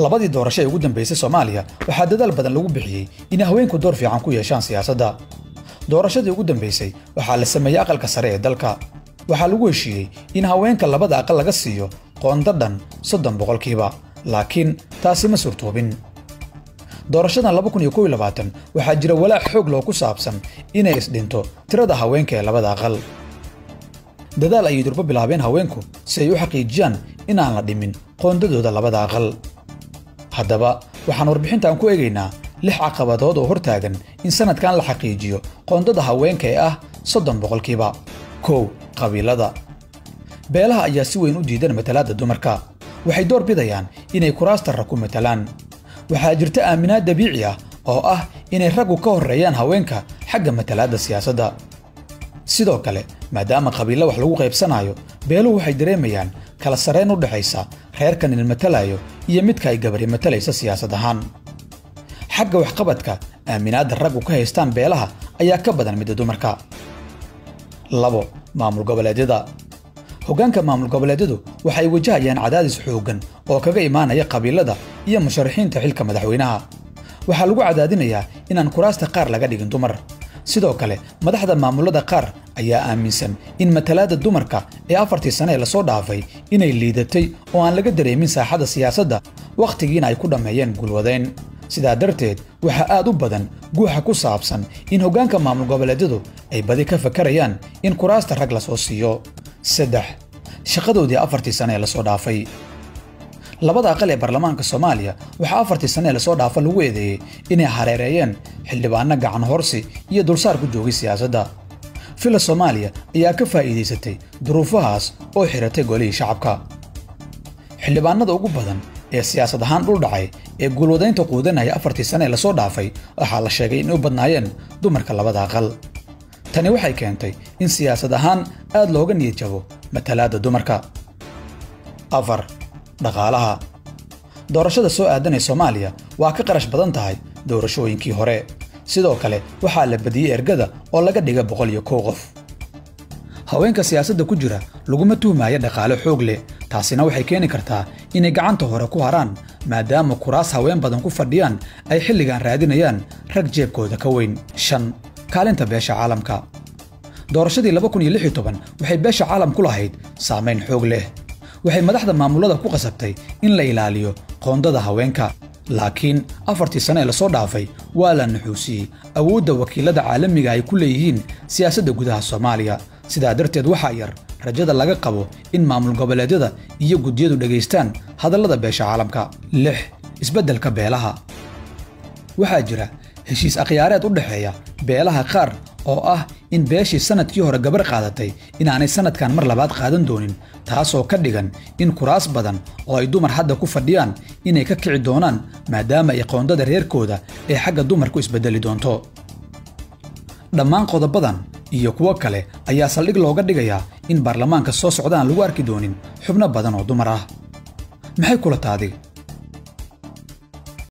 labadii doorasho ee ugu dambaysay soomaaliya waxaa dadaal badan lagu bixiyey inay haweenku door fiican ku yeeshaan siyaasadda doorashadii ugu dambaysay waxaa la sameeyey aqalka sare ee dalka waxaa lagu heshiiyey in haweenka labada aqal laga siiyo qoonda dhan soddon boqolkiiba laakiin taasi ma suurtoobin doorashadan waxaa jira walaac xoog loo ku saabsan inay isdhinto tirada haweenka ee labada aqal dadaal ayay durbo bilaabeen haweenku si ay u xaqiijiyaan inaan la dhimin qoondadooda labada aqal haddaba waxaan warbixintan ku eegaynaa lix caqabadood oo hortaagan in sannadkan la xaqiijiyo qoondada haweenka ee ah soddon boqolkiiba kow qabiilada beelaha ayaa si weyn u diidan matalaadda dumarka waxay door bidayaan inay kuraasta rag ku matalaan waxaa jirta aaminaad dabiici ah oo ah inay raggu ka horreeyaan haweenka xagga matalaadda siyaasadda sidoo kale maadaama qabiilla wax lagu qaybsanayo beeluhu waxay dareemayaan kala sarrayn u dhexaysa reerkan il matalayo iyo midka ay gabari matalaysa siyaasad ahaan xagga waxqabadka aaminaadda raggu ka haystaan beelaha ayaa ka badan midda dumarka labo maamul goboleedyada hoggaanka maamul goboleedyadu waxay wajahayaan cadaadis xooggan oo kaga imaanaya qabiilada iyo musharaxiinta xilka madaxweynaha waxaa lagu cadaadinayaa inaan kuraasta qaar laga dhigin dumar sidoo kale madaxda maamullada qaar ayaa aaminsan in matalaadda dumarka ee afartii sane ee lasoo dhaafay inay liidatay oo aan laga dareemin saaxadda siyaasadda wakhtigiina ay ku dhammeeyeen gulwadayn sidaa darteed waxaa aad u badan guuxa ku saabsan in hoggaanka maamul goboleedyadu ay badi ka fakarayaan in kuraasta rag lasoo siiyo saddex shaqadoodii afartii sane ee lasoo dhaafay labada aqal ee baarlamaanka soomaaliya waxaa afartii sane ee lasoo dhaafa lagu eedeeyey inay hareereeyeen xildhibaanno gacan horsi iyo dulsaar ku joogay siyaasadda fila soomaaliya ayaa ka faa'iidaysatay duruufahaas oo xiratay golihii shacabka xildhibaanada ugu badan ee siyaasad ahaan dhul dhacay ee guulwadaynta quudanaya afartii sane ee lasoo dhaafay waxaa la sheegay inay u badnaayeen dumarka labada aqal tani waxay keentay in siyaasad ahaan aad looga niyad jabo matalaadda dumarka afar dhaqaalaha doorashada soo aadan ee soomaaliya waa ka qarash badan tahay doorashooyinkii hore sidoo kale waxaa la badiyey ergada oo laga dhiga boqol iyo kow qof haweenka siyaasadda ku jira laguma tuhmaayo dhaqaale xoog leh taasina waxay keeni kartaa inay gacanta hore ku haraan maadaama kuraas haween badan ku fadhiyaan ay xilligan raadinayaan rag jeebkooda ka weyn shan kaalinta beesha caalamka doorashadii waxay beesha caalam ku lahayd saamayn xoog leh waxay madaxda maamullada ku qasabtay in la ilaaliyo qoondada haweenka laakiin afartii sane ee lasoo dhaafay waa la nuxuusiyey awoodda wakiilada caalamiga ay ku leeyihiin siyaasadda gudaha soomaaliya sidaa darteed waxaa yar rajada laga qabo in maamul goboleedyada iyo guddiyadu dhegaystaan hadallada beesha caalamka lix isbeddelka beelaha waxaa jira heshiis akhyaareed u dhexeeya beelaha qaar oo ah in beeshii sannadkii hore gabar qaadatay inaanay sannadkan mar labaad qaadan doonin taasoo ka dhigan in kuraas badan oo ay dumar hadda ku fadhiyaan inay ka kici doonaan maadaama ay qoondada reerkooda ee xagga dumarku isbeddeli doonto dhammaan qodobadan iyo kuwo kale ayaa saldhig looga dhigayaa in baarlamaanka soo socdaan lagu arki doonin xubno badan oo dumar ah maxay kula taadi